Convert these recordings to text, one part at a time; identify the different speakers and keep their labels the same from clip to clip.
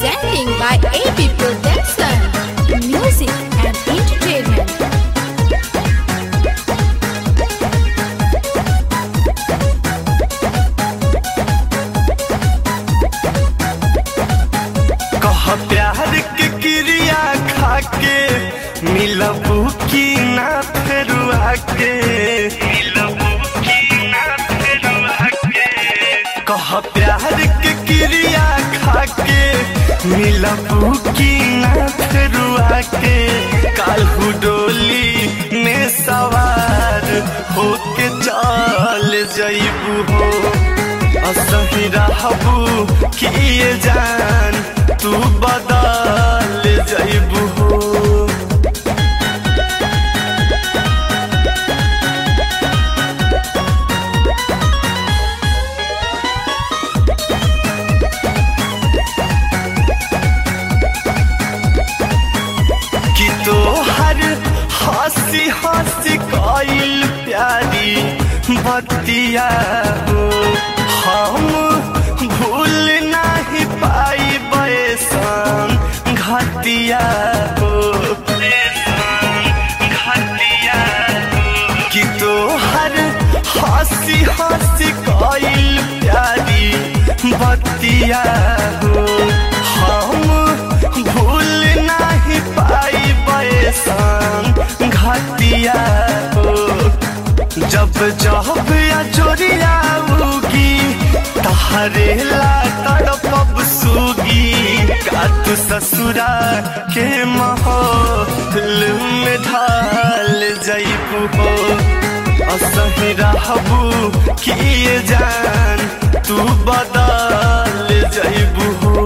Speaker 1: Presenting by AB Production. Music and entertainment.
Speaker 2: कह प्यार के क्रिया खाके मिलबू की ना फेरुआ के मिलबू की ना फेरुआ के कह प्यार के क्रिया खाके मिलबू की ना फेरुआ के काल्हू डोली में सवार होके चल जइबू हो असही रहबू किए जान तू बदल जइबू हो कि तोहर हंसी हंसी कइल प्यारी बतिया हो हम भूल नहीं पाई बैसन घटिया हो घटिया कि तोहर हंसी हंसी कइल प्यारी बतिया हो हम भूल नहीं पाई बैसन घटिया हो जब जब या चोरिया उगी तहरे ला तड़पब सुगी का तू ससुरा के माहौल में ढाल जइबू हो असही रहबू किए जान तू बदल जइबू हो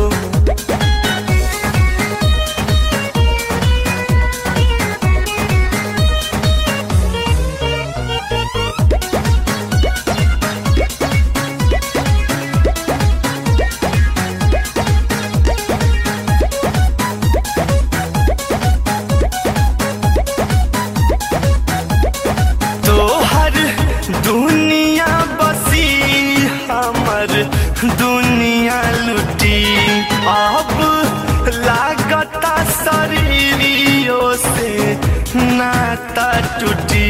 Speaker 2: तोहर दुनिया बसी हमर दुनिया लुटी अब लागता शरीरियों से नाता टूटी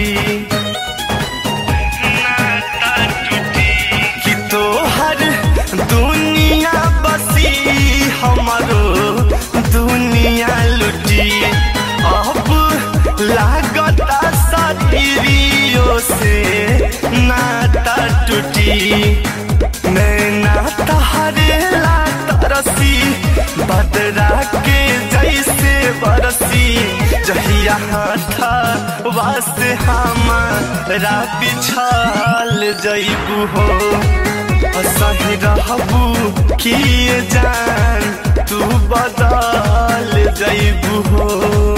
Speaker 2: नाता टूटी कि तोहर दुनिया बसी हमरो दुनिया लुटी अब लागता शरीरियों से नाता टूटी नैना तहरे ला तरसी बदरा के जैसे बरसी जहिया हाथा वास्ते हमारा पिछाल जइबू हो असही रहबू किए जान तू बदल जइबू हो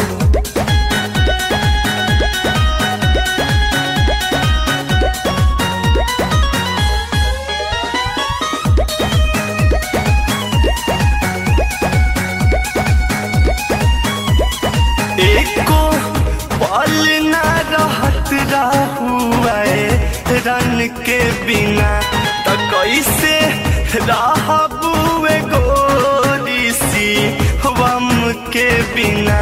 Speaker 2: एको पल ना रहत रहुए रन के बिना त कैसे रहबुए गोरी सी वम के बिना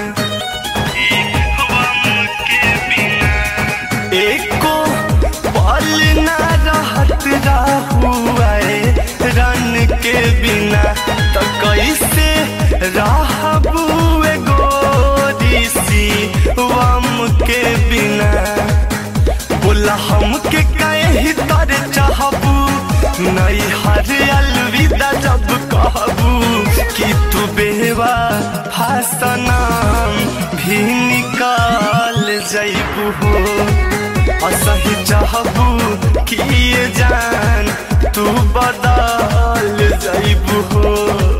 Speaker 2: वम के बिना एको पल ना रहत रहुए रन के बिना त कैसे रहबुए गोरी सी वम के बिना बोला हमके कहीं तर चाहबू नहीं हर अलविदा जब कहबू कि तू बेवा फसनाम भी निकाल जइबू हो असही चाहबू किए जान तू बदल जइबू हो